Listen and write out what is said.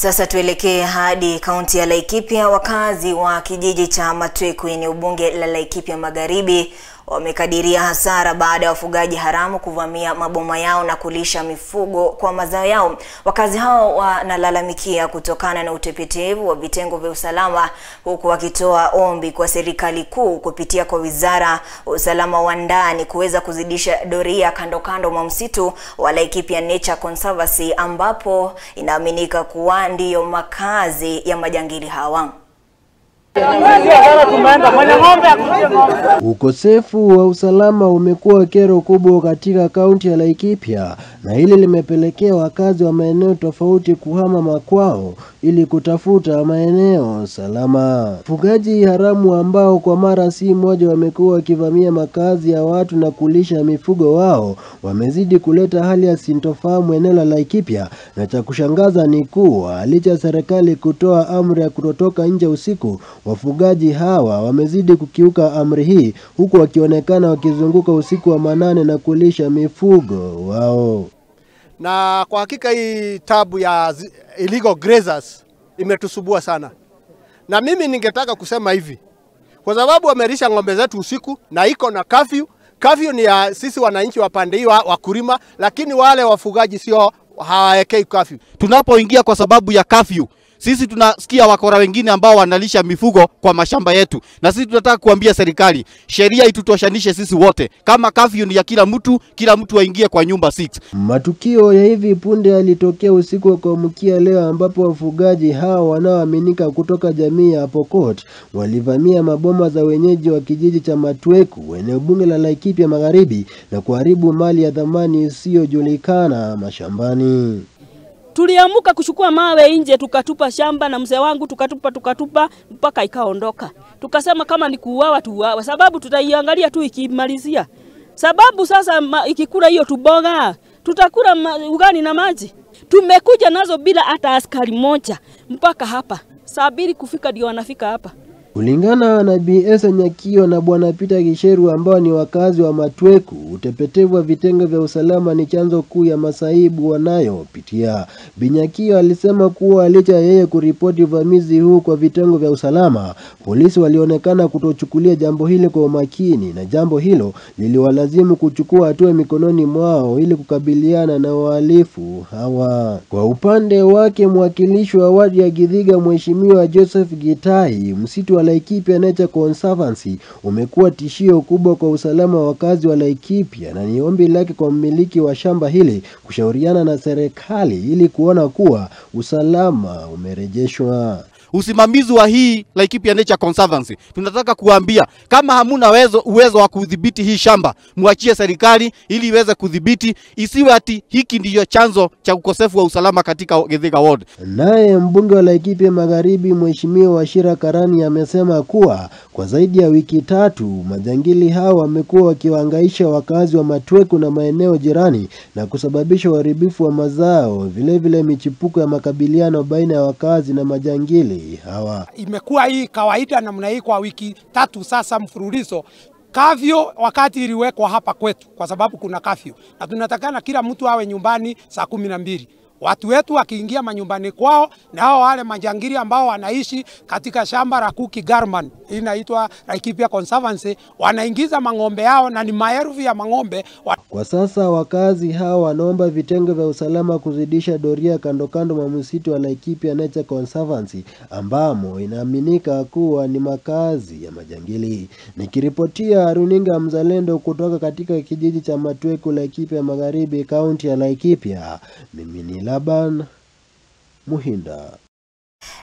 Sasa tuelekee hadi kaunti ya Laikipia. Wakazi wa kijiji cha Matweku eneo bunge la Laikipia Magharibi wamekadiria hasara baada ya wafugaji haramu kuvamia maboma yao na kulisha mifugo kwa mazao yao. Wakazi hao wanalalamikia kutokana na utepetevu wa vitengo vya usalama, huku wakitoa ombi kwa serikali kuu kupitia kwa wizara ya usalama wa ndani kuweza kuzidisha doria kando kando mwa msitu wa Laikipia Nature Conservancy ambapo inaaminika kuwa ndiyo makazi ya majangili hawa. Ukosefu wa usalama umekuwa kero kubwa katika kaunti ya Laikipia na hili limepelekea wakazi wa maeneo tofauti kuhama makwao ili kutafuta maeneo salama. Wafugaji haramu ambao kwa mara si moja wamekuwa wakivamia makazi ya watu na kulisha mifugo wao wamezidi kuleta hali ya sintofahamu eneo la Laikipia, na cha kushangaza ni kuwa licha ya serikali kutoa amri ya kutotoka nje usiku wafugaji hawa wamezidi kukiuka amri hii huku wakionekana wakizunguka usiku wa manane na kulisha mifugo wao. Na kwa hakika hii tabu ya illegal grazers imetusubua sana, na mimi ningetaka kusema hivi, kwa sababu wamelisha ng'ombe zetu usiku na iko na kafyu. Kafyu ni ya sisi wananchi wa pande hii wakulima, lakini wale wafugaji sio, hawawekei kafyu. Tunapoingia kwa sababu ya kafyu sisi tunasikia wakora wengine ambao wanalisha mifugo kwa mashamba yetu, na sisi tunataka kuambia serikali sheria itutoshanishe sisi wote. Kama kafyu ni ya kila mtu, kila mtu aingie kwa nyumba 6. Matukio ya hivi punde yalitokea usiku wa kuamkia leo, ambapo wafugaji hao wanaoaminika kutoka jamii ya Pokot walivamia maboma za wenyeji wa kijiji cha Matweku, eneo bunge la Laikipia Magharibi, na kuharibu mali ya dhamani isiyojulikana mashambani. Tuliamuka kuchukua mawe nje, tukatupa shamba na mzee wangu tukatupa tukatupa mpaka ikaondoka. Tukasema kama ni kuuawa tuuawe, sababu tutaiangalia tu ikimalizia. Sababu sasa ma, ikikula hiyo tuboga tutakula ma, ugani na maji. Tumekuja nazo bila hata askari moja mpaka hapa saa mbili kufika ndio wanafika hapa. Kulingana na BS Nyakio na Bwana Peter Kisheru ambao ni wakazi wa Matweku, utepetevu wa vitengo vya usalama ni chanzo kuu ya masaibu wanayopitia. Binyakio alisema kuwa licha ya yeye kuripoti uvamizi huu kwa vitengo vya usalama, polisi walionekana kutochukulia jambo hili kwa umakini, na jambo hilo liliwalazimu kuchukua hatua mikononi mwao ili kukabiliana na wahalifu hawa. Kwa upande wake, mwakilishi wa wadi ya Githiga Mheshimiwa Joseph Gitai, msitu wa Laikipia Nature Conservancy umekuwa tishio kubwa kwa usalama wa wakazi wa Laikipia, na ni ombi lake kwa mmiliki wa shamba hili kushauriana na serikali ili kuona kuwa usalama umerejeshwa. Usimamizi wa hii Laikipia Nature Conservancy, tunataka kuambia kama hamuna uwezo, uwezo wa kudhibiti hii shamba, muachie serikali ili iweze kudhibiti, isiwe ati hiki ndiyo chanzo cha ukosefu wa usalama katika Githiga Ward. Naye mbunge wa Laikipia Magharibi Mheshimiwa Wachira Karani amesema kuwa kwa zaidi ya wiki tatu majangili hao wamekuwa wakiwahangaisha wakazi wa Matweku na maeneo jirani na kusababisha uharibifu wa mazao, vilevile vile michipuko ya makabiliano baina ya wakazi na majangili hawa. Imekuwa hii kawaida namna hii kwa wiki tatu sasa mfululizo. Kafyu wakati iliwekwa hapa kwetu, kwa sababu kuna kafyu na tunatakana kila mtu awe nyumbani saa kumi na mbili watu wetu wakiingia manyumbani kwao, na hao wale majangili ambao wanaishi katika shamba la Kuki Garman, inaitwa Laikipia Conservancy, wanaingiza mang'ombe yao na ni maelfu ya mang'ombe. Kwa sasa wakazi hao wanaomba vitengo vya usalama kuzidisha doria kando kando mwa msitu wa Laikipia Nature Conservancy ambamo inaaminika kuwa ni makazi ya majangili. Nikiripotia runinga Mzalendo kutoka katika kijiji cha Matweku, Laikipia Magharibi, kaunti ya Laikipia, mimi ni Laban Muhinda.